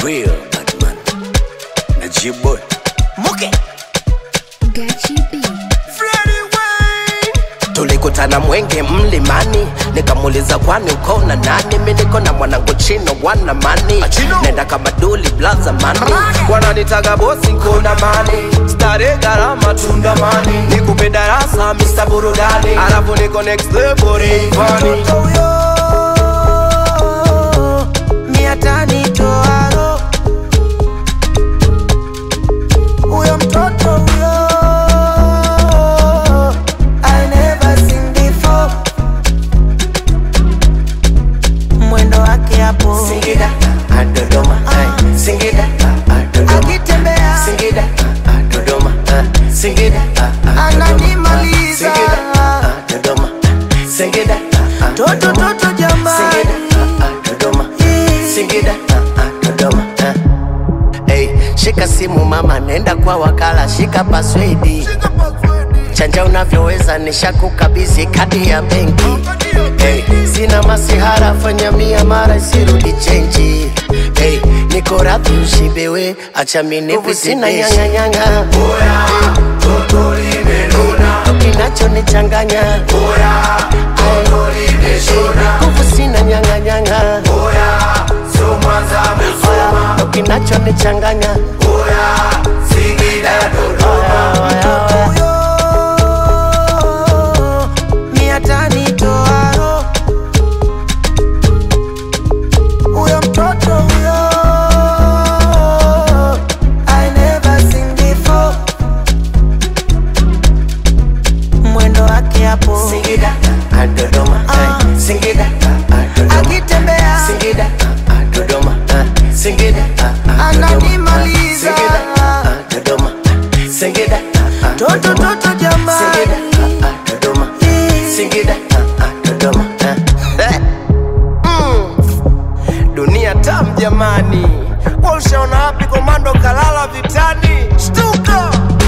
real Batman. Najib boy. Muke. Gachi B. Tulikutana Mwenge mlimani, nikamuuliza kwani uko na nani? Mi niko na mwanangu Chino wana mani, nenda kama duli blaza mani, wananitaga bosi kuna mani, stare gharama tundamani, nikupe darasa Mr burudani, alafu niko next level rivani. mia tani toaro huyo mtoto huyo I never seen before mwendo wake hapo Singida, ah, Dodoma, ah, Singida, ah, ah, Dodoma, akitembea Singida, ah, ah, Dodoma, ah, Singida, ah, ah, Dodoma, Ananimaliza. Singida, ah, ah, Dodoma, Singida, ah, ah, toto Dodoma, toto Singida, jamani ah, ah, Dodoma, Singida, ah, ah, Dodoma, ah. Hey, shika simu mama, nenda kwa wakala, shika paswedi chanja unavyoweza, nishakukabidhi kadi ya benki. Hey, sina masihara, fanya mia mara isirudi chenji. Hey, niko radhi ushibewe, acha minipi, sina nyang'anyang'a kinachonichanganya nguvu sina nyang'anyang'a ndo kinachonichanganya huyo mia tani toaro huyo mtoto huyo I never seen before mwendo wake hapo Singida, ah, Dodoma, ah, Singida, ah, ah, Dodoma, akitembea Singida, ah, ah, Dodoma, ah, Singida, ah, ah, Dodoma, Ananimaliza. Singida, ah, ah, Dodoma, Singida, ah, ah, toto Dodoma, toto Singida, jamani ah, ah, Dodoma, Singida, ah, ah, Dodoma, ah. Mm. Dunia tam jamani, wa ushaona wapi komando kalala vitani? Shtuka!